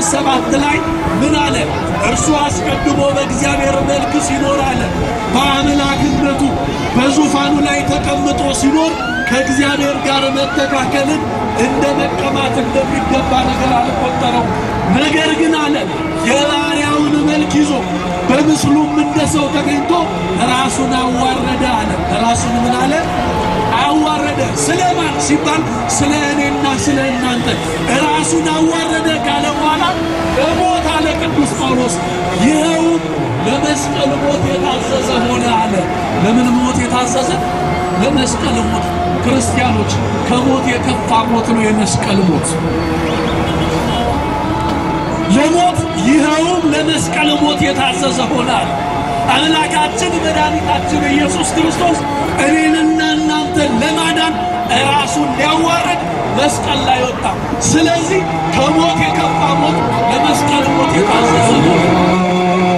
ማቴዎስ ሰባት ላይ ምን አለ? እርሱ አስቀድሞ በእግዚአብሔር መልክ ሲኖር አለ በአምላክነቱ በዙፋኑ ላይ ተቀምጦ ሲኖር ከእግዚአብሔር ጋር መተካከልን እንደ መቀማት እንደሚገባ ነገር አልቆጠረው። ነገር ግን አለ የባሪያውን መልክ ይዞ በምስሉም እንደ ሰው ተገኝቶ ራሱን አዋረደ አለ። ራሱን ምን አለ? አዋረደ። ስለማን ሲባል ስለ እኔና ስለ እናንተ ራሱን አዋረደ ካለ በኋላ በሞት አለ ቅዱስ ጳውሎስ ይኸውም ለመስቀል ሞት የታዘዘ ሆነ አለ። ለምን ሞት የታዘዘ? ለመስቀል ሞት። ክርስቲያኖች ከሞት የከፋ ሞት ነው የመስቀል ሞት። ለሞት ይኸውም ለመስቀል ሞት የታዘዘ ሆናል። አምላካችን መድኃኒታችን ኢየሱስ ክርስቶስ እኔንና እናንተን ለማዳን ራሱን ሊያዋረድ መስቀል ላይ ወጣ። ስለዚህ ከሞት የከፋ ሞት ለመስቀል ሞት የታዘዘ ነው።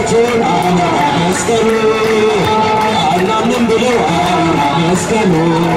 መስቀሉ